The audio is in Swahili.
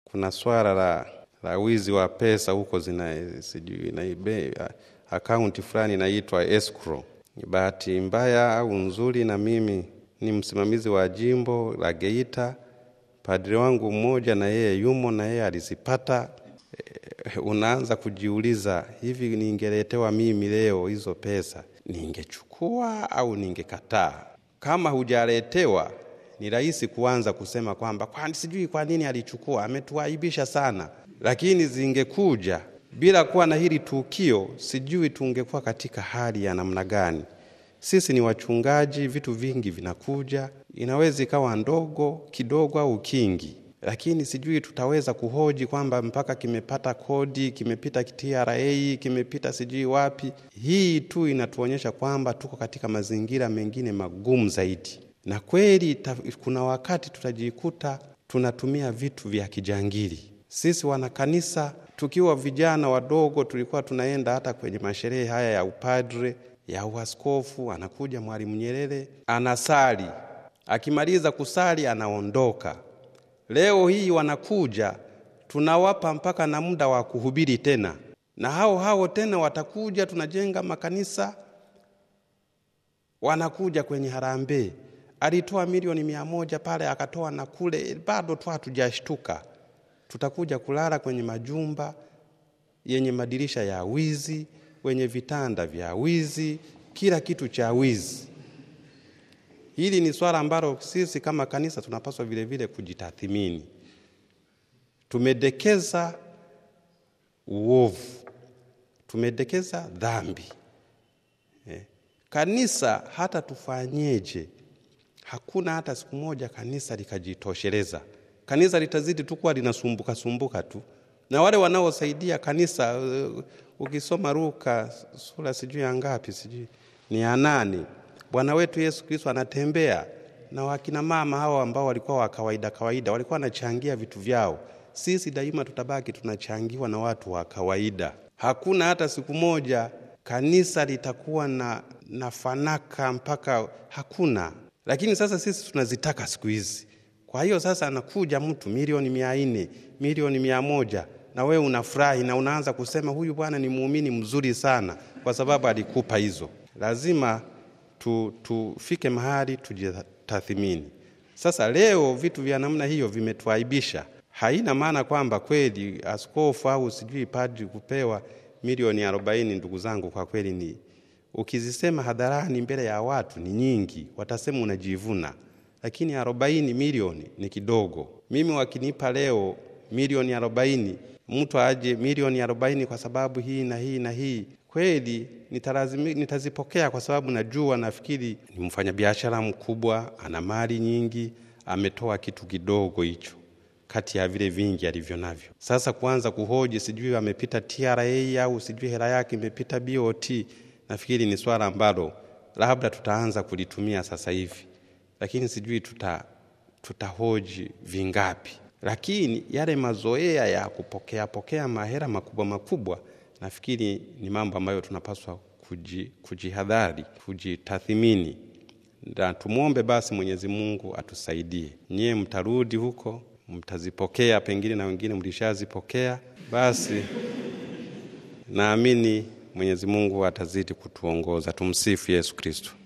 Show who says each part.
Speaker 1: kuna swala la, la wizi wa pesa huko zina sijui naibe akaunti fulani inaitwa escrow. Ni bahati mbaya au nzuri, na mimi ni msimamizi wa jimbo la Geita. Padri wangu mmoja na yeye yumo na yeye alizipata. E, unaanza kujiuliza hivi, ningeletewa mimi leo hizo pesa ningechukua au ningekataa? Kama hujaletewa ni rahisi kuanza kusema kwamba kwani sijui kwa nini alichukua, ametuaibisha sana. Lakini zingekuja bila kuwa na hili tukio, sijui tungekuwa katika hali ya namna gani. Sisi ni wachungaji, vitu vingi vinakuja, inaweza ikawa ndogo kidogo au kingi, lakini sijui tutaweza kuhoji kwamba mpaka kimepata kodi, kimepita TRA, kimepita sijui wapi. Hii tu inatuonyesha kwamba tuko katika mazingira mengine magumu zaidi, na kweli ta, kuna wakati tutajikuta tunatumia vitu vya kijangili. Sisi wanakanisa tukiwa vijana wadogo tulikuwa tunaenda hata kwenye masherehe haya ya upadre ya uaskofu, anakuja Mwalimu Nyerere anasali, akimaliza kusali anaondoka. Leo hii wanakuja tunawapa mpaka na muda wa kuhubiri tena, na hao hao tena watakuja, tunajenga makanisa, wanakuja kwenye harambee. Alitoa milioni mia moja pale akatoa na kule, bado tu hatujashtuka. Tutakuja kulala kwenye majumba yenye madirisha ya wizi, wenye vitanda vya wizi, kila kitu cha wizi. Hili ni swala ambalo sisi kama kanisa tunapaswa vile vile kujitathimini. Tumedekeza uovu, tumedekeza dhambi. Eh, kanisa hata tufanyeje, hakuna hata siku moja kanisa likajitosheleza. Kanisa litazidi tu kuwa linasumbuka sumbuka tu, na wale wanaosaidia kanisa uh, ukisoma Luka sura sijui ya ngapi, sijui ni ya nane, Bwana wetu Yesu Kristo anatembea na wakina mama hawa ambao walikuwa wa kawaida kawaida, walikuwa wanachangia vitu vyao. Sisi daima tutabaki tunachangiwa na watu wa kawaida. Hakuna hata siku moja kanisa litakuwa na, na fanaka mpaka hakuna. Lakini sasa sisi tunazitaka siku hizi. Kwa hiyo sasa anakuja mtu milioni mia nne milioni mia moja na wewe unafurahi na unaanza kusema huyu bwana ni muumini mzuri sana, kwa sababu alikupa hizo. Lazima tu, tufike mahali tujitathimini. Sasa leo vitu vya namna hiyo vimetuaibisha. Haina maana kwamba kweli askofu au sijui padri kupewa milioni arobaini, ndugu zangu, kwa kweli ni ukizisema hadharani mbele ya watu ni nyingi, watasema unajivuna, lakini arobaini milioni ni kidogo. Mimi wakinipa leo milioni arobaini mtu aje milioni arobaini kwa sababu hii na hii na hii, kweli nitalazimi, nitazipokea kwa sababu najua, nafikiri ni mfanyabiashara mkubwa, ana mali nyingi, ametoa kitu kidogo hicho kati ya vile vingi alivyo navyo. Sasa kuanza kuhoji sijui amepita TRA au sijui hela yake imepita BOT, nafikiri ni swala ambalo labda tutaanza kulitumia sasa hivi, lakini sijui tuta tutahoji vingapi lakini yale mazoea ya kupokea pokea mahera makubwa makubwa, nafikiri ni mambo ambayo tunapaswa kuji, kujihadhari, kujitathimini, na tumwombe basi Mwenyezi Mungu atusaidie. Nyie mtarudi huko, mtazipokea, pengine na wengine mlishazipokea. Basi naamini Mwenyezi Mungu atazidi kutuongoza. Tumsifu Yesu Kristo.